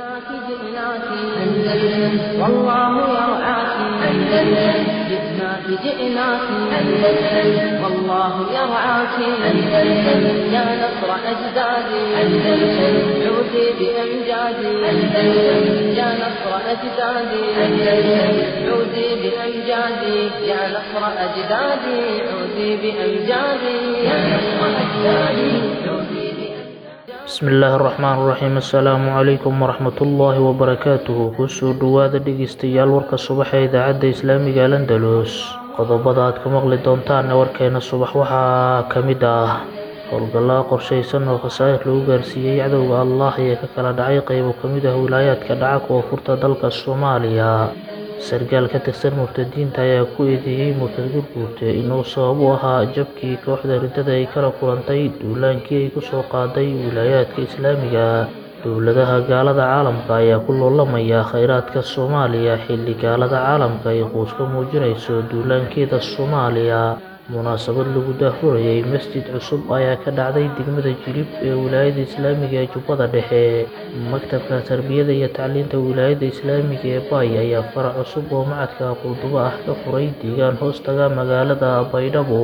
جئناك جئناك أندلس والله يرعاك أندلس جئناك جئناك أندلس والله يرعاك أندلس يا نصر أجدادي أندلس عودي بأمجادي أندلس يا نصر أجدادي أندلس عودي بأمجادي يا نصر أجدادي عودي بأمجادي يا نصر أجدادي عودي بأمجادي bismi illaahi araxmaan iraxiim assalaamu calaykum waraxmatullaahi wabarakaatuhu kusoo dhowaada dhegeystayaal warka subax ee idaacadda islaamiga alandalus qodobada aad ku maqli doontaanna warkeena subax waxaa ka mid ah howlgallaa qorshaysan oo khasaa'ir lagu gaarsiiyey cadowga allah ee ka kala dhacay qeybo ka mid ah wilaayaadka dhaca koonfurta dalka soomaaliya sargaal ka tirsan murtadiinta ayaa ku eedeeyey murtad gurguurte inuu sabab u ahaa jabkii kooxda riddada ay kala kulantay duulaankii ay kusoo qaaday wilaayaadka islaamiga dowladaha gaalada caalamka ayaa ku loolamaya kheyraadka soomaaliya xilli gaalada caalamka ay quus ka muujinayso duulaankeeda soomaaliya munaasabad lagu daahfurayay masjid cusub ayaa ka dhacday degmada jilib ee wilaayada islaamiga ee jubbada dhexe maktabka tarbiyada iyo tacliinta wilaayada islaamiga ee baay ayaa farac cusub oo macadka qurdubo ah ka furay deegaan hoostaga magaalada baydhabo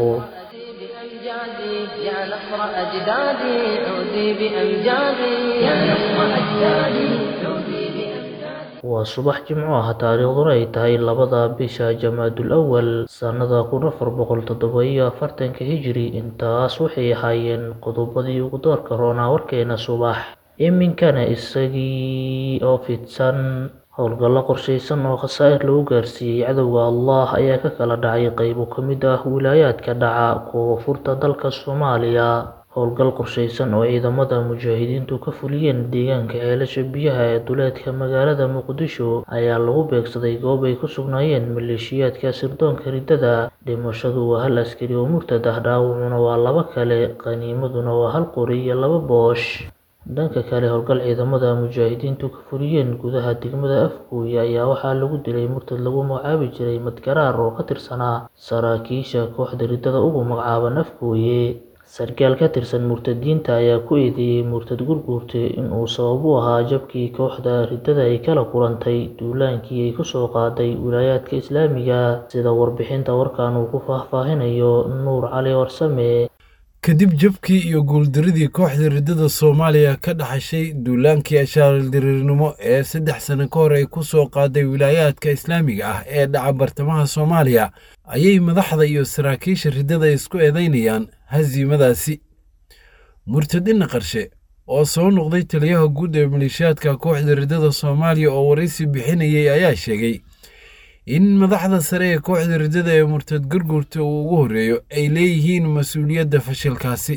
بأمجادي يا نصر أجدادي عودي بأمجادي يا نصر أجدادي عودي بأمجادي waa subax jimco ah taariikhduna ay tahay labada bisha jamaadul awal sannada kun afar boqol toddoba iyo afartanka hijiri intaas waxay ahaayeen qodobadii ugu doorka roonaa warkeena subax iminkana isagii oo fidsan howlgallo qorshaysan oo khasaa'ir lagu gaarsiiyey cadowga allah ayaa ka kala dhacay qeybo ka mid ah wilaayaadka dhaca koonfurta dalka soomaaliya howlgal qorshaysan oo ciidamada mujaahidiintu ka fuliyeen deegaanka ceelasha biyaha ee duleedka magaalada muqdisho ayaa lagu beegsaday goob ay ku sugnaayeen maleeshiyaadka sirdoonka riddada dhimashadu waa hal askari oo murtad ah dhaawacuna waa laba kale qaniimaduna waa hal qori iyo laba boosh dhanka kale howlgal ciidamada mujaahidiintu ka fuliyeen gudaha degmada afgooye ayaa waxaa lagu dilay murtad lagu magacaabi jiray madgaraar oo ka tirsanaa saraakiisha kooxda riddada ugu magacaaban afgooye sarkaal ka tirsan murtadiinta ayaa ku eedeeyey murtad gurguurte inuu sabab u ahaa jabkii kooxda riddada ay kala kulantay duulaankii ay kusoo qaaday wilaayaadka islaamiga sida warbixinta warkan uu ku faahfaahinayo nuur cali warsame kadib jabkii iyo guuldaradii kooxda riddada soomaaliya ka dhaxashay duulaankii ashaaldirirnimo ee saddex sano ka hor ay ku soo qaaday wilaayaadka islaamiga ah ee dhaca bartamaha soomaaliya ayay madaxda iyo saraakiisha riddada isku eedaynayaan hasiimadaasi murtadina qarshe oo soo noqday taliyaha guud ee maleeshiyaadka kooxda riddada soomaaliya oo waraysi bixinayay ayaa sheegay in madaxda sare ee kooxda riddada ee murtad gurgurta uu ugu horreeyo ay leeyihiin mas-uuliyadda fashilkaasi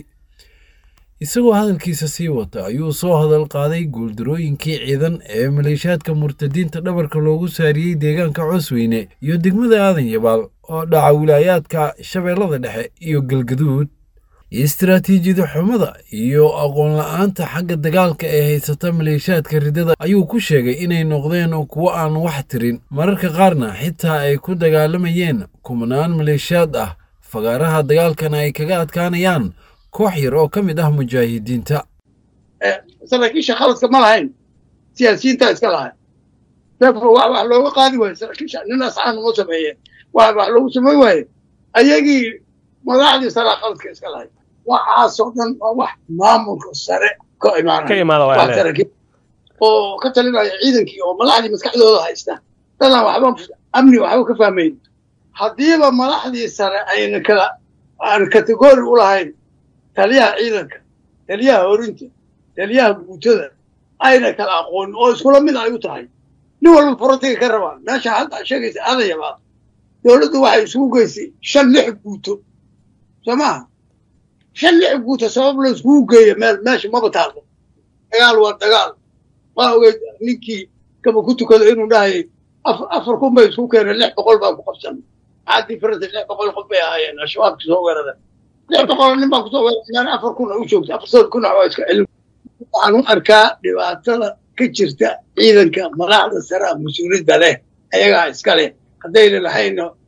isagoo hadalkiisa sii wata ayuu soo hadal qaaday guuldarooyinkii ciidan ee maleeshiyaadka murtadiinta dhabarka loogu saariyey deegaanka coosweyne iyo degmada aadan yabaal oo dhaca wilaayaadka shabeellada dhexe iyo galgaduud istaraatiijiyada xumada iyo aqoon la-aanta xagga dagaalka ee haysata maleeshiyaadka riddada ayuu ku sheegay inay noqdeen kuwo aan wax tirin mararka qaarna xitaa ay ku dagaalamayeen kumanaan maleeshiyaad ah fagaaraha dagaalkana ay kaga adkaanayaan koox yar oo ka mid ah mujaahidiinta saraakiisha khaladka ma lahayn siyaasiyiintaa iska lahayn deefro wax wax looga qaadi waayo saraakiisha nin asxaan uma sameeyeen wax wax loogu samayn waaye ayagii madaxdii saraa khaladka iska lahayn waxaasoo dhan waa wax maamulka sare ka imaanaya oo ka talinaya ciidankii oo madaxdii maskaxdooda haysta dadaan waxba amni waxba ka fahmayn haddiiba madaxdii sare ayna kala aan kategori u lahayn taliyaha ciidanka taliyaha horinta taliyaha guutada ayna kala aqoonin oo iskula mid ay u tahay nin walba forotiga ka rabaan meesha hadda sheegaysa adayabaad dowladdu waxay isugu geysay shan lix guuto soo maaha shan lix guuto sabab la iskugu geeyo meel meesha maba taallo dagaal waa dagaal waa ogeyd ninkii kaba ku tukado inuu dhahayay afar kun bay isku keeneen lix boqol baa ku qabsan maxaa diferensa lix boqol qof bay ahaayeen al-shabaabki soo weerada lix boqol nin baa kusoo weerareen afar kun u joogta afartan kun waa iska celin waxaan u arkaa dhibaatada ka jirta ciidanka madaxda sare a mas-uuliyadda leh ayagaa iska leh haddayna lahayna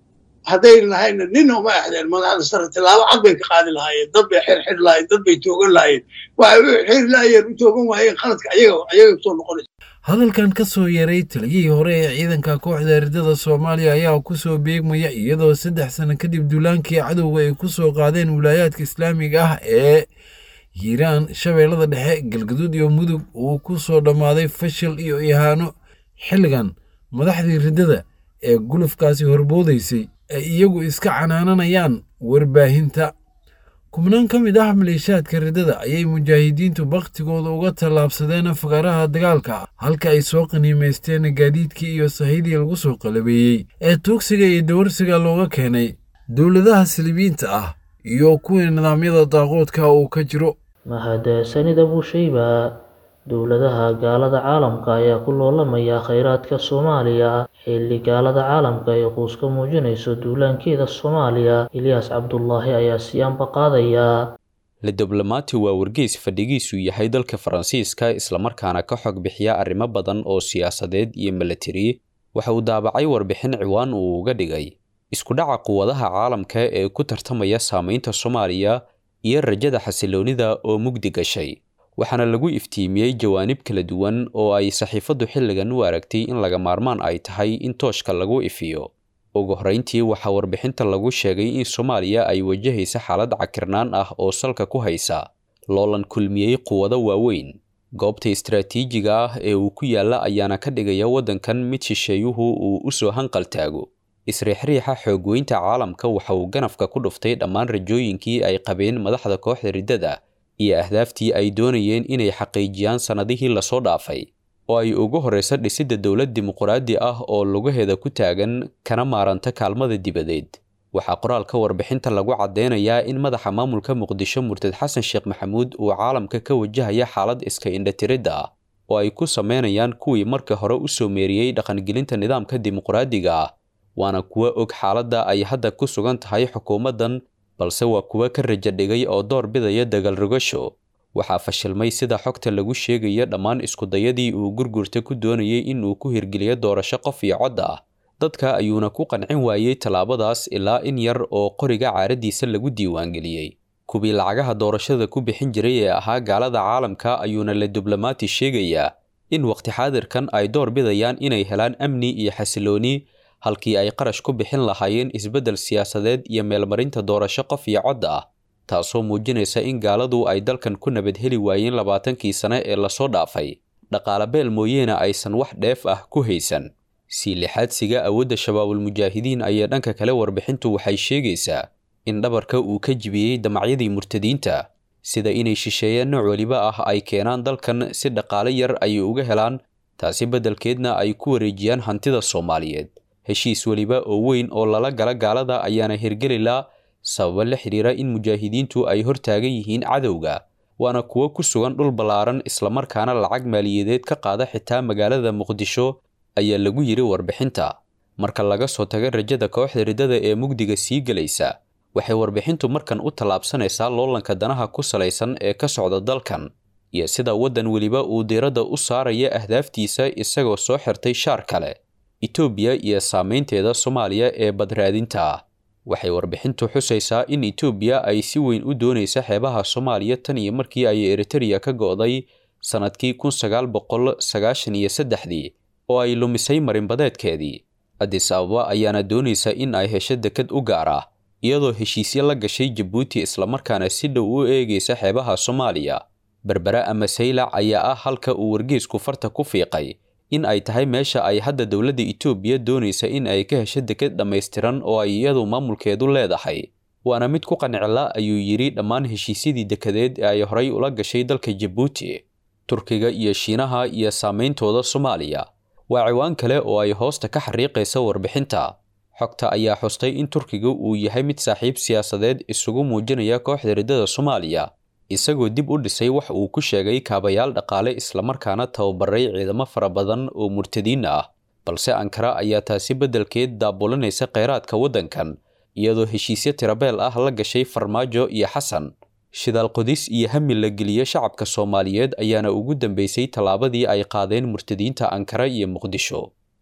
hadday lahayna nin uma exdeen madaxda sare tilaabo cad bay ka qaadi lahaayeen dad bay xirxiri lahayen dad bay toogan lahayen waxay u xiri laayeen u toogan waayeen qaladka ayaga ayaga soo noqonaysa hadalkan ka soo yaray taliyihii hore ee ciidanka kooxda ridada soomaaliya ayaa ku soo beegmaya iyadoo saddex sano kadib duulaankii cadowga ay ku soo qaadeen wilaayaadka islaamiga ah ee hiiraan shabeellada dhexe galgaduud iyo mudug uu ku soo dhammaaday fashil iyo ihaano xilligan madaxdii riddada ee gulufkaasi horboodaysay ay iyagu iska canaananayaan warbaahinta kubnaan ka mid ah maleeshaadka riddada ayay mujaahidiintu bakhtigooda uga tallaabsadeen afgaraha dagaalka halka ay soo qaniimaysteen gaadiidkii iyo sahidii lagu soo qalabeeyey ee tuugsiga iyo dawarsiga looga keenay dowladaha silibiinta ah iyo kuwii nidaamyada daaqoodka uu ka jiro mahadsanida buushayba dowladaha gaalada caalamka ayaa ku loolamaya kheyraadka soomaaliya xilli gaalada caalamka ay quus ka muujinayso duulaankeeda soomaaliya ilyaas cabdulaahi ayaa sii anba qaadaya le diblomaati waa wargeys fadhigiisu yahay dalka faransiiska islamarkaana ka xog bixiya arrimo badan oo siyaasadeed iyo milatari waxa uu daabacay warbixin ciwaan uu uga dhigay isku dhaca quwadaha caalamka ee ku tartamaya saamaynta soomaaliya iyo rajada xasiloonida oo mugdi gashay waxaana lagu iftiimiyey jawaanib kala duwan oo ay saxiifaddu xilligan u aragtay in laga maarmaan ay tahay in tooshka lagu ifiyo ugu horrayntii waxaa warbixinta lagu sheegay in soomaaliya ay wajahaysa xaalad cakirnaan ah oo salka ku haysa loolan kulmiyey quwado waaweyn goobta istaraatiijiga ah ee uu ku yaalla ayaana ka dhigaya waddankan mid shisheeyuhu uu u soo hanqaltaago isriixriixa xoogweynta caalamka waxa uu ganafka ku dhuftay dhammaan rajooyinkii ay qabeen madaxda kooxda riddada iyo ahdaaftii ay doonayeen inay xaqiijiyaan sannadihii lasoo dhaafay oo ay ugu horraysa dhisidda dowlad dimuquraadi ah oo lugaheeda ku taagan kana maaranta kaalmada dibadeed waxaa qoraalka warbixinta lagu caddeynayaa in madaxa maamulka muqdisho murtad xasan sheekh maxamuud uu caalamka ka wajahaya xaalad iska indhatiridda ah oo ay ku sameynayaan kuwii marka hore u soo meeriyey dhaqangelinta nidaamka dimuquraadiga ah waana kuwa og xaaladda ay hadda ku sugan tahay xukuumaddan balse waa kuwa ka raja dhigay oo door bidaya dagaal rogasho waxaa fashilmay sida xogta lagu sheegayo dhammaan iskudayadii uu gurgurta ku doonayay in uu ku hirgeliyo doorasho qof iyo cod ah dadka ayuuna ku qancin waayey tallaabadaas ilaa in yar oo qoriga caaraddiisa lagu diiwaangeliyey kuwii lacagaha doorashada ku bixin jiray ee ahaa gaalada caalamka ayuuna la diblomaati sheegayaa in waqti xaadirkan ay door bidayaan inay helaan amni iyo xasilooni halkii ay qarash ku bixin lahaayeen isbeddel siyaasadeed iyo meelmarinta doorasho qof iyo cod ah taasoo muujinaysa in gaaladu ay dalkan ku nabad heli waayeen labaatankii sane ee lasoo dhaafay dhaqaale beel mooyeene aysan wax dheef ah ku haysan sii lixaadsiga awoodda shabaabulmujaahidiin ayaa dhanka kale warbixintu waxay sheegaysaa in dhabarka uu ka jibiyey damacyadii murtadiinta sida inay shisheeyeen nooc weliba ah ay keenaan dalkan si dhaqaale yar ay uga helaan taasi beddelkeedna ay ku wareejiyaan hantida soomaaliyeed heshiis weliba oo weyn oo lala gala gaalada ayaana hirgelilaa sababa la xidhiira in mujaahidiintu ay hortaagan yihiin cadowga waana kuwo ku sugan dhul ballaaran islamarkaana lacag maaliyadeed ka qaada xitaa magaalada muqdisho ayaa lagu yidhi warbixinta marka laga soo taga rajada kooxda riddada ee mugdiga sii gelaysa waxay warbixintu markan u tallaabsanaysaa loolanka danaha ku salaysan ee ka socda dalkan iyo sida waddan weliba uu diiradda u saaraya ahdaaftiisa isagoo soo xirtay shaar kale etoobiya iyo saameynteeda soomaaliya ee badraadinta ah waxay warbixintu xusaysaa in etoobiya ay si weyn u doonaysa xeebaha soomaaliya tan iyo markii ay eritereya ka go'day sannadkii kun sagaal boqol sagaashan iyo saddexdii oo ay lumisay marinbadeedkeedii adis ababa ayaana doonaysa in ay hesho dekad u gaar ah iyadoo heshiisyo la gashay jabuuti islamarkaana si dhow u eegaysa xeebaha soomaaliya berbere ama saylac ayaa ah halka uu wargeysku farta ku fiiqay in ay tahay meesha ay hadda dowladda etoobiya doonaysa in ay ka hesho deked dhammaystiran oo ay iyadu maamulkeedu leedahay waana mid ku qancila ayuu yidhi dhammaan heshiisyadii dekedeed ee ay horay ula gashay dalka jabuuti turkiga iyo shiinaha iyo saameyntooda soomaaliya waa ciwaan kale oo ay hoosta ka xariiqaysa warbixinta xogta ayaa xustay in turkiga uu yahay mid saaxiib siyaasadeed isugu muujinaya kooxda riddada soomaaliya isagoo dib u dhisay wax uu ku sheegay kaabayaal dhaqaale islamarkaana tababaray ciidamo fara badan oo murtadiin ah balse ankara ayaa taasi beddelkeed daabulinaysa kheyraadka waddankan iyadoo heshiisyo tirabeel ah la gashay farmaajo iyo xasan shidaal qodis iyo hami la geliya shacabka soomaaliyeed ayaana ugu dambeysay tallaabadii ay qaadeen murtadiinta ankara iyo muqdisho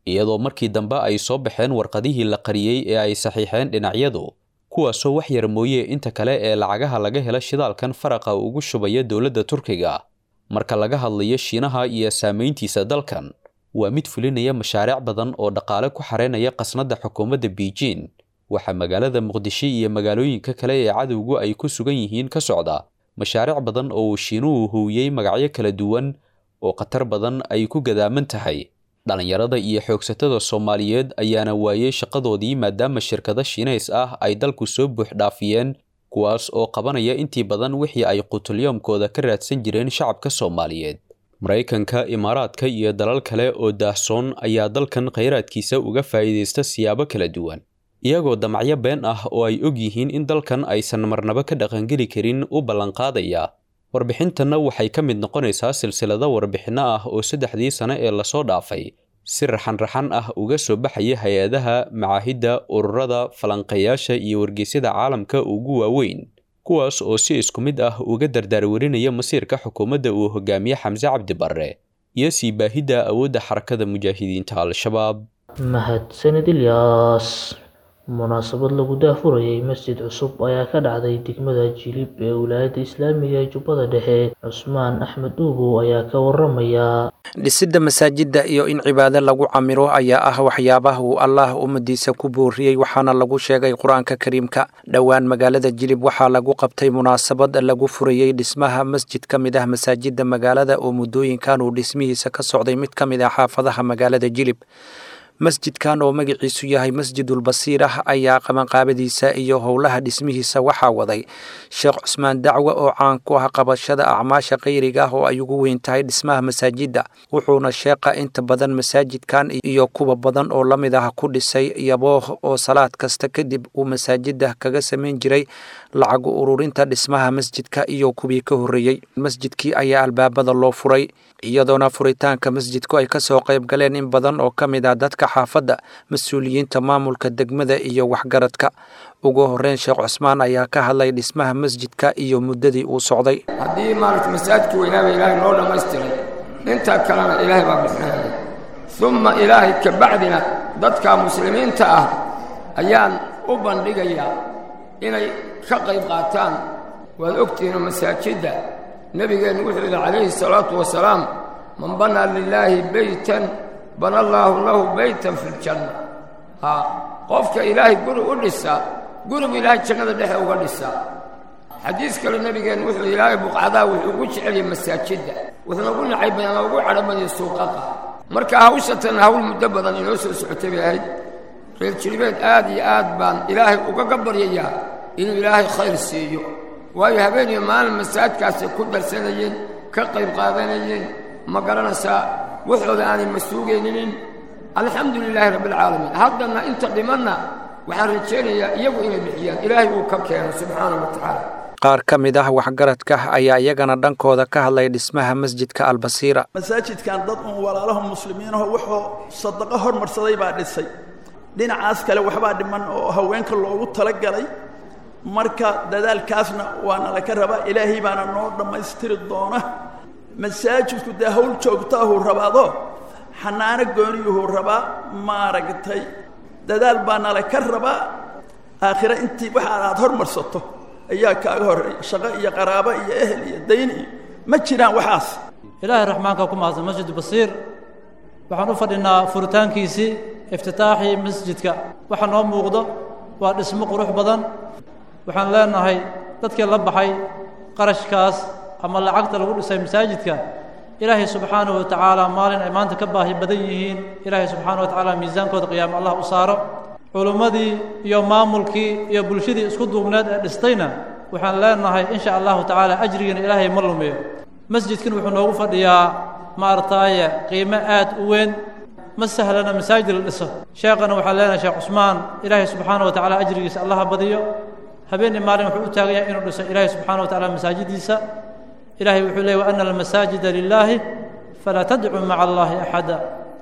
iyadoo markii dambe ay soo baxeen warqadihii la qariyey ee ay saxiixeen dhinacyadu kuwaasoo wax yar mooye inta kale ee lacagaha laga hela shidaalkan faraqa ugu shubaya dowladda turkiga marka laga hadlayo shiinaha iyo saamayntiisa dalkan waa mid fulinaya mashaariic badan oo dhaqaale ku xareynaya qasnadda xukuumadda beijing waxaa magaalada muqdisho iyo magaalooyinka kale ee cadowgu ay ku sugan yihiin ka socda mashaariic badan oo uu shiinuhu howiyey magacyo kala duwan oo khatar badan ay ku gadaaman tahay dhallinyarada iyo xoogsatada soomaaliyeed ayaana waayey shaqadoodii maadaama shirkado shiinays ah ay dalku soo buux dhaafiyeen kuwaas oo qabanaya intii badan wixii ay qutulyoomkooda ka raadsan jireen shacabka soomaaliyeed maraykanka imaaraadka iyo dalal kale oo daahsoon ayaa dalkan khayraadkiisa uga faa'iidaysta siyaabo kala duwan iyagoo damacyo been ah oo ay og yihiin in dalkan aysan marnaba ka dhaqangeli karin u ballanqaadaya warbixintanna waxay ka mid noqonaysaa silsilado warbixinno ah oo saddexdii sane ee lasoo dhaafay si raxan-raxan ah uga soo baxaya hay-adaha macaahidda ururada falanqeeyaasha iyo wargeysyada caalamka ugu waaweyn kuwaas oo si isku mid ah uga dardaarwarinaya masiirka xukuumadda uu hogaamiye xamse cabdi barre iyo sii baahidda awoodda xarakada mujaahidiinta al-shabaab mahadsanid ilyaas munaasabad lagu daafurayay masjid cusub ayaa ka dhacday degmada jilib ee wilaayadda islaamiga ee jubbada dhexe cusmaan axmed uubow ayaa ka waramaya dhisidda masaajidda iyo in cibaado lagu camiro ayaa ah waxyaabaha uu allaah ummadiisa ku booriyey waxaana lagu sheegay qur-aanka kariimka dhowaan magaalada jilib waxaa lagu qabtay munaasabad lagu furayey dhismaha masjid ka mid ah masaajidda magaalada oo muddooyinkan uu dhismihiisa ka socday mid ka mid ah xaafadaha magaalada jilib masjidkan oo magaciisu yahay masjidulbasiir ah ayaa qabanqaabadiisa iyo howlaha dhismihiisa waxaa waday sheekh cusmaan dacwe oo caan ku ah qabashada acmaasha khayriga ah oo ay ugu weyn tahay dhismaha masaajidda wuxuuna sheeqa inta badan masaajidkan iyo kuwa badan oo la mid ah ku dhisay yabooh oo salaad kasta kadib uu masaajidda kaga samayn jiray lacag ururinta dhismaha masjidka iyo kuwii ka horreeyey masjidkii ayaa albaabada loo furay iyadoona furitaanka masjidku ay kasoo qayb galeen in badan oo ka mid ah dadka xaafadda mas-uuliyiinta maamulka degmada iyo waxgaradka ugu horeyn sheekh cusmaan ayaa ka hadlay dhismaha masjidka iyo muddadii uu socday haddii maaragta masaajidka weynaaba ilaahay noo dhammaystiray intaa kalena ilaahay baa bixinaya umma ilaahay ka bacdina dadka muslimiinta ah ayaan u bandhigayaa inay ka qayb qaataan waad ogtihiinoo masaajidda nebigeennu wuxuu yidhi calayhi salaatu wasalaam man banaa lilaahi beytan bana allaahu lahu beytan fi ljanna haa qofka ilaahay guri u dhisa gurigu ilaahay jannada dhexe uga dhisaa xadiis kale nebigeennu wuxuu ilaahay buqcadaa wuxuu ugu jeceliyay masaajidda wuxuuna ugu nacay badan ama ugu cadho badaya suuqaqa marka hawshatan hawl muddo badan inoo soo socotay bay ahayd reer jiribeed aad iyo aad baan ilaahay ugaga baryayaa inuu ilaahay khayr siiyo waayo habeeniyo maalin masaajidkaasay ku darsanayeen ka qayb qaadanayeen ma garanaysaa waxooda aanay masuugayninin alxamdu lilaahi rabbialcaalamiin haddana inta dhimanna waxaan rajaynayaa iyagu inay bixiyaan ilaahay uu ka keeno subxaana wa tacaala qaar ka mid ah waxgaradka ayaa iyagana dhankooda ka hadlay dhismaha masjidka albasiira masaajidkan dad uun walaalaho muslimiinaho wuxuu sadaqo hormarsaday baa dhisay dhinacaas kale waxbaa dhiman oo haweenka loogu talagalay marka dadaalkaasna waana laka rabaa ilaahay baana noo dhammaystiri doona masaajidku dee hawl joogtaahuu rabaado xanaano gooniyuhuu rabaa maaragtay dadaal baana laka rabaa aakhire intii waxa aad hormarsato ayaa kaaga horreeya shaqo iyo qaraabo iyo ehel iyo dayn iyo ma jiraan waxaas ilaahay raxmaanka ku mahadsan masjid basiir waxaan u fadhinaa furitaankiisii iftitaaxii masjidka waxa noo muuqdo waa dhismo qurux badan waxaan leenahay dadkii la baxay qarashkaas ama lacagta lagu dhisay masaajidka ilaahay subxaanahu wa tacaala maalin ay maanta ka baahi badan yihiin ilaahay subxaanahu wa tacaala miisaankooda qiyaamo allah u saaro culummadii iyo maamulkii iyo bulshadii isku duubneed ee dhistayna waxaan leenahay insha allahu tacaala ajrigiina ilaahay ma lumiyo masjidkan wuxuu noogu fadhiyaa maaragtaaye qiimo aad u weyn ma sahlana masaajid la dhiso sheekhana waxaan leenahay sheekh cusmaan ilaahay subxaana wa tacaala ajrigiisa allaha badiyo habeenii maalin wuxuu u taagan yahay inuu dhiso ilaahay subxaana wa tacaala masaajidiisa ilaahay wuxuu leeyay wa ana almasaajida lilaahi falaa tadcuu maca allaahi axada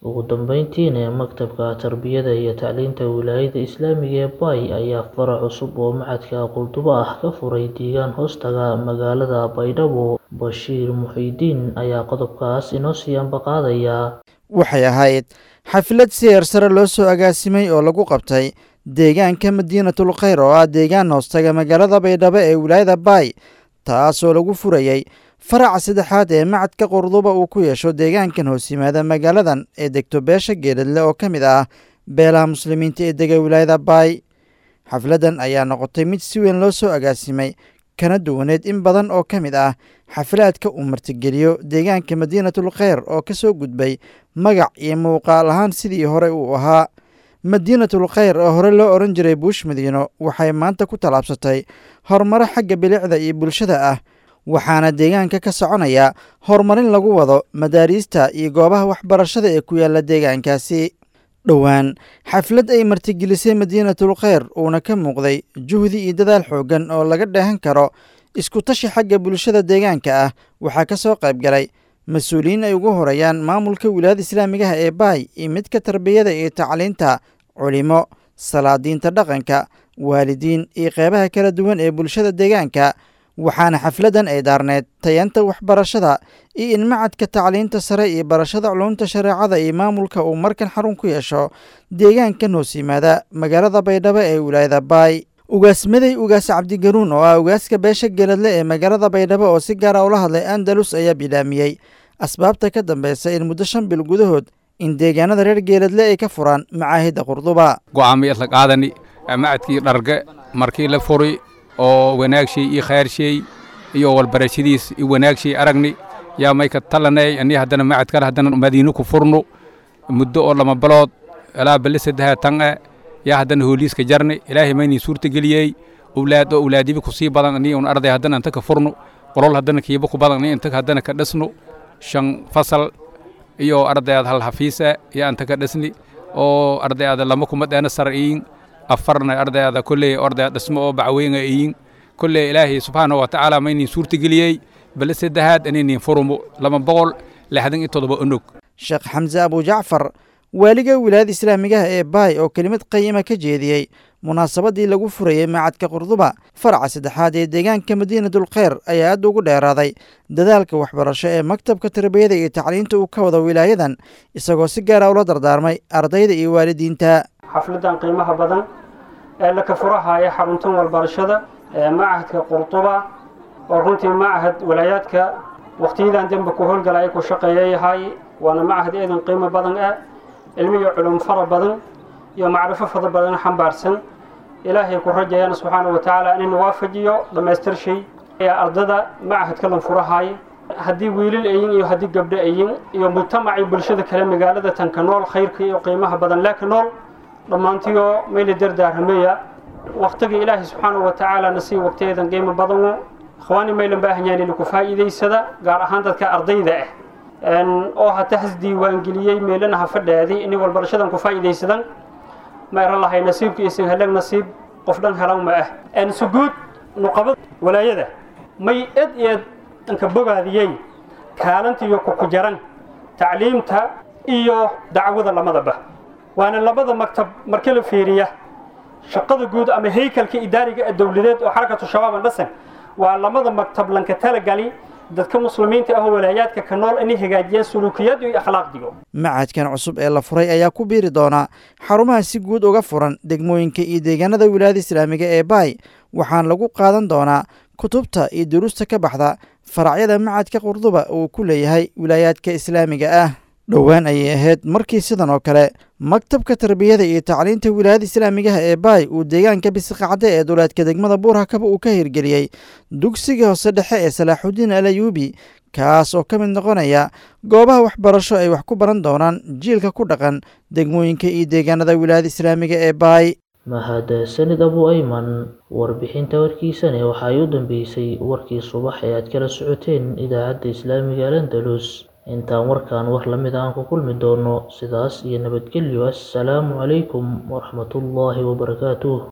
ugu dambeyntiina maktabka tarbiyada iyo tacliinta wilaayada islaamiga ee bay ayaa farac cusub oo macadka qurdubo ah ka furay deegaan hoostaga magaalada baydhabo bashiir muxiidiin ayaa qodobkaas inoo sii ambaqaadaya waxay ahayd xaflad siheer sare loo soo agaasimay oo lagu qabtay deegaanka madiinatul khayr oo ah deegaan hoostaga magaalada baydhabo ee wilaayada baay taasoo lagu furayey faraca saddexaad ee macadka qurduba uu ku yeesho deegaankan hoos yimaada magaaladan ee degto beesha geeladle oo ka mid ah beelaha muslimiinta ee dega wilaayada baay xafladdan ayaa noqotay mid si weyn loo soo agaasimay kana duwaneed in badan oo ka mid ah xaflaadka uu martigeliyo deegaanka madiinatul kheyr oo ka soo gudbay magac iyo muuqaal ahaan sidii hore uu ahaa madiinatul kheyr oo hore loo odhan jiray buush madiino waxay maanta ku tallaabsatay horumaro xagga bilicda iyo bulshada ah waxaana deegaanka ka soconaya horumarin lagu wado madaariista iyo goobaha waxbarashada ee ku yaalla deegaankaasi dhowaan xaflad ay martigelisay madiinatul kheyr uuna ka muuqday juhdi iyo dadaal xooggan oo laga dheehan karo iskutashi xagga bulshada deegaanka ah waxaa ka soo qayb galay mas-uuliyiin ay ugu horeeyaan maamulka wilaayada islaamigaha ee baay iyo midka tarbiyada iyo tacliinta culimo salaadiinta dhaqanka waalidiin iyo qeybaha kala duwan ee bulshada deegaanka waxaana xafladdan ay daarneed tayanta waxbarashada iyo in macadka tacliinta sare iyo barashada culumta shareecada iyo maamulka uu markan xarun ku yeesho deegaankan hoos yimaada magaalada baydhabo ee wilaayada baay ugaasmaday ugaas cabdigaruun oo ah ugaaska beesha geeladle ee magaalada baydhabo oo si gaara ula hadlay andalus ayaa bilaamiyey asbaabta ka dambeysa in muddo shan bil gudahood in deegaanada reer geeladle ay ka furaan macaahidda qurduba go'aamay isla qaadani macadkii dharge markii la furi oo wanaagshay iyo khayrshay iyo walbarashadiis iyo wanaagshay aragni yaa mayka talanay ani haddana macad kale haddana madiino ku furno muddo oo lama balood ilaa bali saddexa tan e yaa haddana hooliiska jarni ilaahay maynii suurta geliyey owlaad oo owlaadibi ku sii badan ani un arday haddana inta ka furno qolol haddana kiiba ku badan ani inta haddana ka dhisno shan fasal iyo ardayaad hal hafiisa yaa inta ka dhisni oo ardayaada lama kuma dheena sar'iin afarna ardayada kolley ordaya dhismo oo bacweyna iyin kolley ilaahay subxaanahu wa tacaala maynin suurtageliyey bale saddexaad inaynin furumo lama boqol lixdan iyo toddoba onog sheekh xamse abujacfar waaliga wilaayada islaamigaha ee baay oo kelimad qayima ka jeediyey munaasabaddii lagu furayey macadka qurduba faraca saddexaad ee deegaanka madiinatul kheyr ayaa aad ugu dheeraaday dadaalka waxbarasho ee maktabka tarbiyada iyo tacliinta uu ka wada wilaayadan isagoo si gaara ula dardaarmay ardayda iyo waalidiinta xafladan qiimaha badan ee la ka furahaya xaruntan walbarashada ee macahadka qurduba oo runtii macahad walaayaadka wakhtiyadan dembe ku howlgala ay ku shaqeeyayahay waana macahad eedan qiimo badan ah cilmi iyo culum fara badan iyo macrifo fara badan xambaarsan ilaahay ku rajayaan subxaanahu wa tacaala inuu waafajiyo dhammaystir shay ee ardada macahadka lan furahaaya haddii wiilal ayin iyo haddii gabdho ayin iyo mujtamacii bulshada kale magaalada tanka nool khayrka iyo qiimaha badan laakiin nool dhammaantiyo mayla dardaarmameya wakhtiga ilaahay subxaanahu wa tacaala nasii waqtiyadan qiimo badanu ikhwaani maylan baahan yahan inuu ku faa'iidaysada gaar ahaan dadka ardayda ah oo hata has diiwaangeliyey meelana ha fadhaadi inay walbarashadan ku faa'iidaysadan ma eran lahay nasiibka isin helag nasiib qof dhan helan ma ah suguud nuqabad walaayada may ed eed anka bogaadiyey kaalantiiyo kuku jaran tacliimta iyo dacwada lamadaba waana labada maktab marka la fiiriya shaqada guud ama haykalka idaariga ee dowladeed oo xarakatu shabaab an dhasan waa lamada maktab lanka talagali dadka muslimiinta ah oo walaayaadka ka nool inay hagaajiyaan suluukiyad iyo akhlaaqdigo macadkan cusub ee la furay ayaa ku biiri doona xarumaha si guud uga furan degmooyinka iyo deegaanada wilaayada islaamiga ee baay waxaana lagu qaadan doonaa kutubta iyo duruusta ka baxda faracyada macadka qurduba uu ku leeyahay wilaayaadka islaamiga ah dhowaan ayay ahayd markii sidan oo kale maktabka tarbiyada iyo tacliinta wilaayada islaamigaha ee baay uu deegaanka bisiqacde ee duleedka degmada buurhakaba uu ka hirgeliyey dugsiga hoose dhexe ee salaaxudiin al ayuubi kaas oo ka mid noqonaya goobaha waxbarasho ay wax ku baran doonaan jiilka ku dhaqan degmooyinka iyo deegaanada wilaayada islaamiga ee baay mahad sanid abu ayman warbixinta warkiisane waxa ay u dambeysay warkii subax ee aad kala socoteen idaacadda islaamiga alandalus intaan warkan war lamid aan ku kulmi doono sidaas iyo nabadgelyo assalaamu calaykum waraxmatullaahi wabarakaatuh